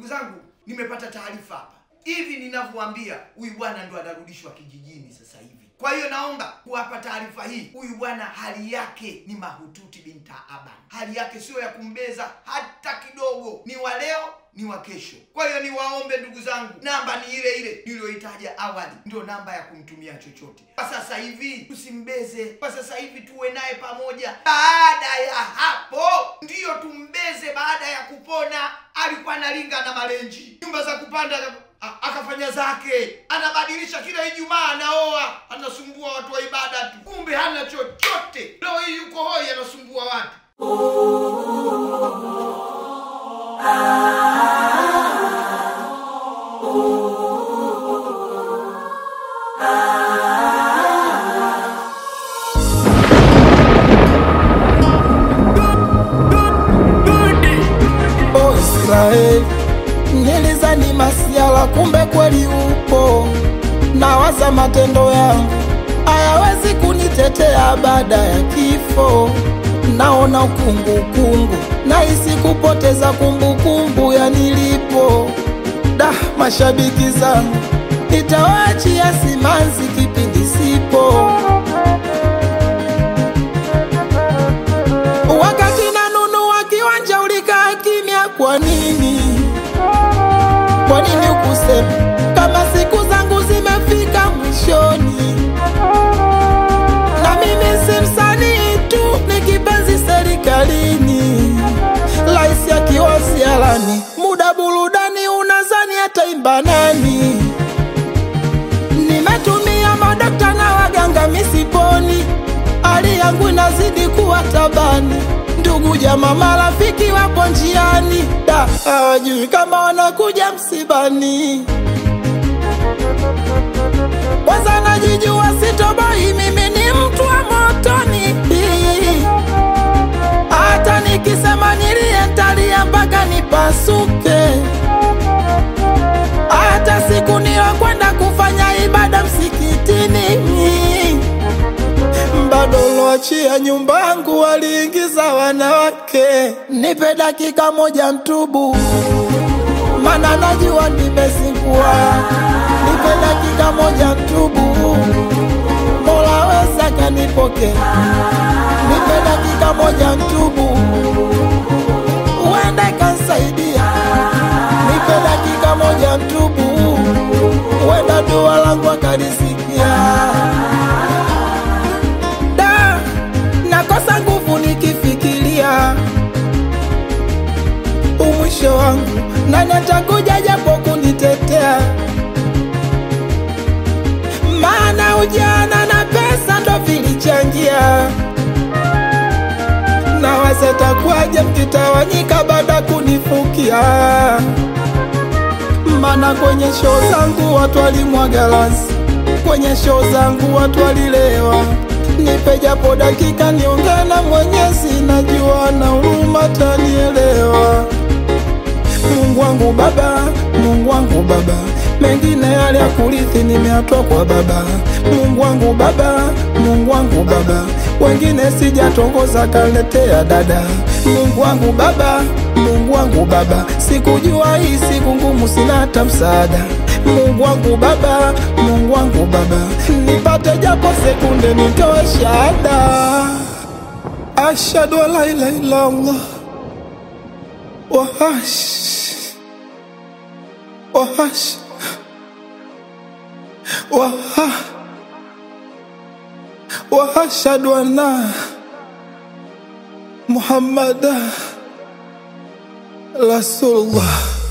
Ndugu zangu, nimepata taarifa hapa hivi ninavyowaambia, huyu bwana ndo anarudishwa kijijini sasa hivi. Kwa hiyo naomba kuwapa taarifa hii, huyu bwana hali yake ni mahututi binta aban, hali yake sio ya kumbeza hata kidogo, ni wa leo ni wa kesho. Kwa hiyo niwaombe ndugu zangu, namba ni ile ile niliyoitaja awali, ndio namba ya kumtumia chochote. Kwa sasa hivi tusimbeze, kwa sasa hivi tuwe naye pamoja. Baada ya hapo ndiyo tumbeze, baada ya kupona. Alikuwa analinga na malenji, nyumba za kupanda a- akafanya zake, anabadilisha kila Ijumaa, anaoa, anasumbua watu wa ibada tu, kumbe hana chochote. Leo hii yuko hoi, anasumbua watu. O Israeli, nilizani masiala, kumbe kweli upo. Nawaza matendo yangu hayawezi kunitetea baada ya kifo. Naona ukungukungu, nahisi kupoteza kumbukumbu ya nilipo. Da, mashabiki zangu nitawaachia simanzi kipindi sipo. Wakati nanunua kiwanja ulikaa kimya, kwa nini? Kwa nini ukusema kama siku zangu zimefika mwishoni? Na mimi si msanii tu, ni kipenzi serikalini. Rais akiwa sialani, muda burudani, unazani ataimba nani? Nimetumia madokta na waganga misiponi, hali yangu inazidi kuwa tabani. Ndugu jamaa marafiki wapo njiani, da hawajui kama wanakuja msibani. Kwanza najijua sitoboi, mimi ni mtu wa motoni. Hata nikisema nilie ntalia mpaka nipasuke hata siku niyokwenda kufanya ibada msikitini bado loachia nyumba yangu waliingiza wanawake. Nipe dakika moja ntubu, mana najua nimezingua. Nipe dakika moja ntubu, Mola weza kanipoke. Nipe dakika moja ntubu, uende kansaidia. Nipe dakika moja ntubu, wenda dua langu akalisikia da nakosa nguvu nikifikiria umwisho wangu nani atakuja japo kunitetea maana ujana na pesa ndo vilichangia na wasetakuwaje mkitawanyika baada kunifukia maana kwenye show zangu watu walimwaga lansi, kwenye show zangu watu walilewa. Nipe japo dakika niongee na Mwenyezi, najua na huruma tanielewa. Mungu wangu Baba, Mungu wangu Baba, mengine yale ya kurithi nimeatoa kwa Baba. Mungu wangu Baba, Mungu wangu Baba, wengine sijatongoza kaletea dada. Mungu wangu Baba, Mungu wangu Baba, sikujua hii siku ngumu, sina hata msaada. Mungu wangu Baba, Mungu wangu Baba, nipate japo sekunde nitoe shahada. Ashhadu an la ilaha illa Allah wahash wahash waha wahashhadu anna Muhammada Rasulullah